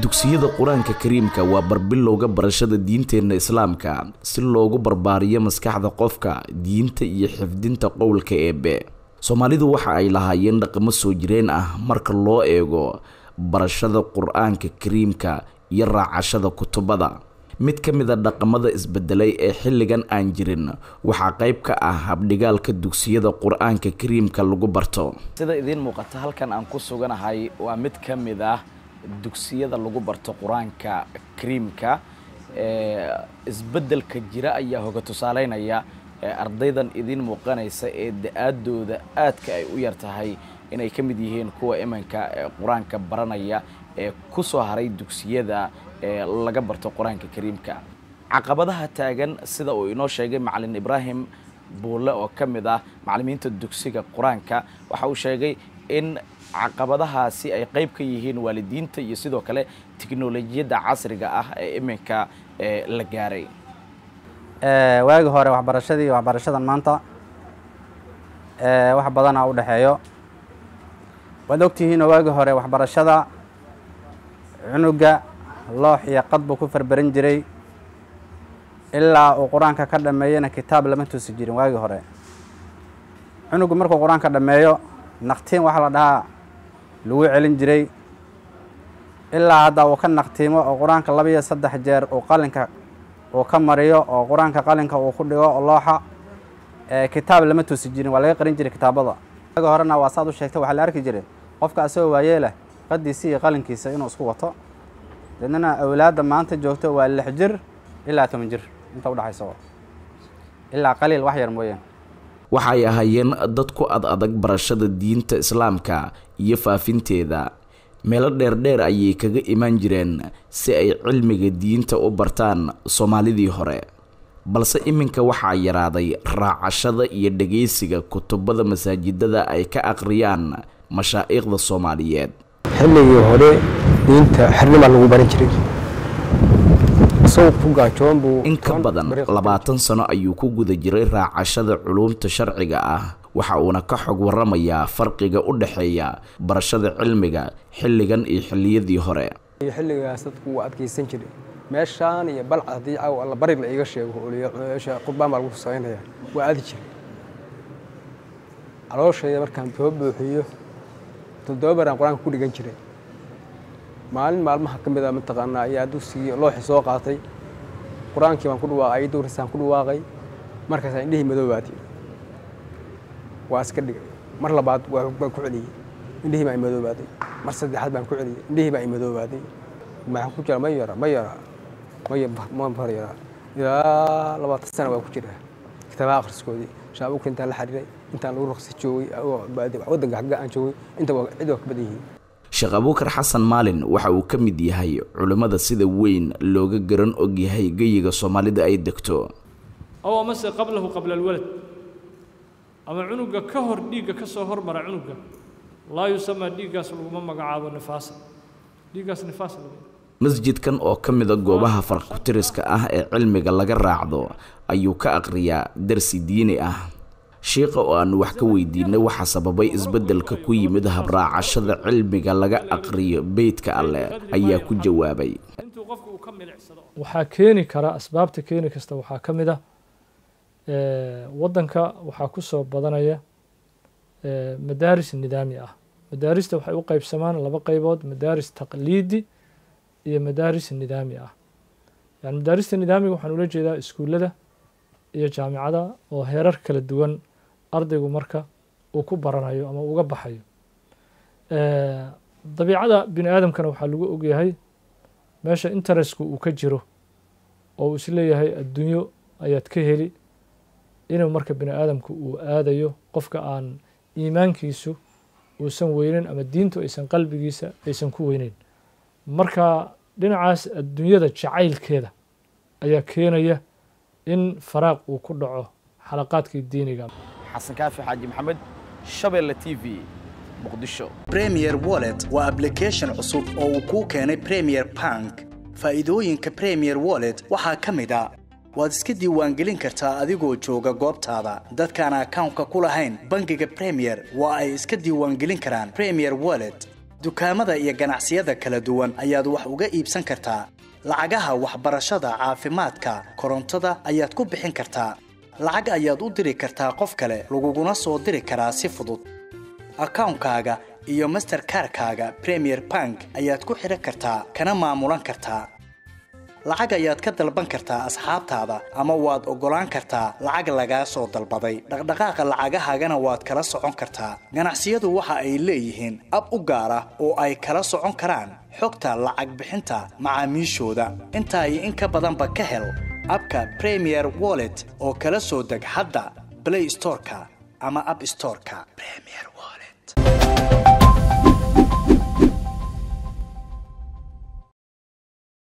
dugsiyada qur-aanka kariimka waa barbilowga barashada diinteenna islaamka si loogu barbaariyo maskaxda qofka diinta iyo xifdinta qowlka eebe soomaalidu waxa ay lahaayeen dhaqamo soo jireen ah marka loo eego barashada qur-aanka kariimka iyo raacashada kutubada mid ka mid a dhaqamada isbedelay ee xilligan aan jirin waxaa qayb ka ah habdhigaalka dugsiyada qur-aanka kariimka lagu barto sida idiin muuqata halkan aan ku suganahay waa mid ka mid ah dugsiyada lagu barto qur-aanka kariimka isbedelka jira ayaa hoga tusaaleynaya ardaydan idiin muuqanaysa ee da-aadooda aadka ay u yar tahay inay ka mid yihiin kuwa imanka qur-aanka baranaya ee ku soo haray dugsiyada laga barto qur-aanka kariimka caqabadaha taagan sida uu inoo sheegay macalin ibraahim buulle oo ka mid ah macalimiinta dugsiga qur-aanka waxa uu sheegay in caqabadahaasi ay qayb ka yihiin waalidiinta iyo sidoo kale tiknolojiyadda casriga ah ee iminka la gaaray waagi hore waxbarashadii iyo waxbarashadan maanta wax badanaa u dhexeeyo waad ogtihiinoo waagi hore waxbarashada cunuga loox iyo qad buu ku farbaran jiray ilaa uu qur-aanka ka dhameeyana kitaab lama tuusi jirin waagi hore cunugu markuu qur-aanka dhameeyo naqtiin waxaa la dhahaa lagu celin jiray ilaa hadda uu ka naqtiimo oo qur-aanka laba iyo saddex jeer uu qalinka uu ka mariyo oo qur-aanka qalinka uu ku dhigo looxa kitaab lama tuusi jirin waa laga qarin jiray kitaabada waagi horena waa saad u sheegtay waxaa la arki jiray qofka asagoo waayeelah qadiisi iyo qalinkiisa inuu isku wato deednana awlaadda maanta joogto waa lix jir ilaa toban jir inta udhexaysa ilaa qaliil wax yar mooyaan waxay ahaayeen dad ku ad adag barashada diinta islaamka iyo faafinteeda meelo dheerdheer ayay kaga imaan jireen si ay cilmiga diinta u bartaan soomaalidii hore balse iminka waxaa yaraaday raacashada iyo dhegaysiga kutubada masaajidada ay ka aqriyaan mashaa'iikhda soomaaliyeed xilligii hore diinta xirnimaa lagu baran jiray isagoo ku gaajoon buu in ka badan labaatan sano ayuu ku guda jiray raacashada culuumta sharciga ah waxa uuna ka xog waramayaa farqiga u dhexeeya barashada cilmiga xilligan iyo xilliyadii hore xilligaas dadku waa adkaysan jiray meeshaan iyo balcad haddii caaw alla bari la iiga sheego qurbaan baa lagu samaynaya waa aadi jiray calooshayda markaan soo buuxiyo toddoba baraan qur-aanka ku dhigan jiray maalin maalmaha ka mid a mataqaanaa ayaa dugsigii looxi soo qaatay qur-aankii baan ku dhawaaqay ayadda warisaan ku dhawaaqay markaasaan indhihii madoobaatay waa iska dhigay mar labaad waan ku celiyey indhihii baa imadoobaaday mar saddexaad baan ku celiyey indhihii baa imadoobaaday maxaan ku jira ma yara ma yara ma far yara ilaa labaatan sana waa ku jira kitaabaha akhriskoodii shaabuka intaan la xariiray intaan lagu raqsi joogay waddanka xagga aan joogay inta cid waa ka badan yihiin sheekh abuukar xasan maalin waxa uu ka mid yahay culimmada sida weyn looga garan og yahay geyiga soomaalida ay degto aw amase qablahu qabla alwalad ama cunuga ka hor dhiigga ka soo hormara cunuga laa yusamaa dhiiggaas laguma magacaabo nifaasa dhiiggaas nifaas laga masjidkan oo ka mida goobaha farkutiriska ah ee cilmiga laga raacdo ayuu ka aqriyaa darsi diini ah shiikha oo aanu wax ka weydiinay waxaa sababay isbeddelka ku yimid habraacashada cilmiga laga aqriyo beydka alleh ayaa ku jawaabay waxaa keeni kara asbaabta keeni kasta waxaa ka mid ah waddanka waxaa ku soo badanaya madaaris nidaami ah madaarista waxay u qeybsamaan laba qeybood madaaris taqliidi iyo madaaris nidaami ah yani madaarista nidaamiga waxaan ula jeedaa iskuullada iyo jaamicada oo heerar kala duwan ardaygu marka uu ku baranayo ama uga baxayo dabiicada bini aadamkana waxaa lagu ogyahay meesha interestku uu ka jiro oo uu isleeyahay adduunyo ayaad ka heli inuu marka bini aadamku uu aadayo qofka aan iimaankiisu uusan weyneyn ama diintu aysan qalbigiisa aysan ku weyneyn marka dhinacaas adduunyada jacaylkeeda ayaa keenaya in faraaq uu ku dhaco xalaqaadkii diiniga xasan kaafi xaaji maxamed shabeelle t v muqdisho premier wallet waa ablication cusub oo uu kuu keenay premier bank faa'iidooyinka premier wallet waxaa ka mid a waad iska diiwaangelin kartaa adigoo jooga goobtaada dadkaan akawnka ku lahayn bangiga premier waa ay iska diiwaangelin karaan premier wallet dukaamada iyo ganacsiyada kala duwan ayaad wax uga iibsan kartaa lacagaha waxbarashada caafimaadka korontada ayaad ku bixin kartaa lacag ayaad u diri kartaa qof kale laguguna soo diri karaa si fudud akawnkaaga iyo masterkarkaaga premier bank ayaad ku xidhan kartaa kana maamulan kartaa lacag ayaad ka dalban kartaa asxaabtaada ama waad oggolaan kartaa lacag lagaa soo dalbaday dhaqdhaqaaqa lacagahaagana waad kala socon kartaa ganacsiyadu waxa ay leeyihiin ab u gaar ah oo ay kala socon karaan xogta lacag bixinta macaamiishooda intaa iyo in ka badanba ka hel abka premier wallet oo kala soo deg hadda blay storeka ama ab storeka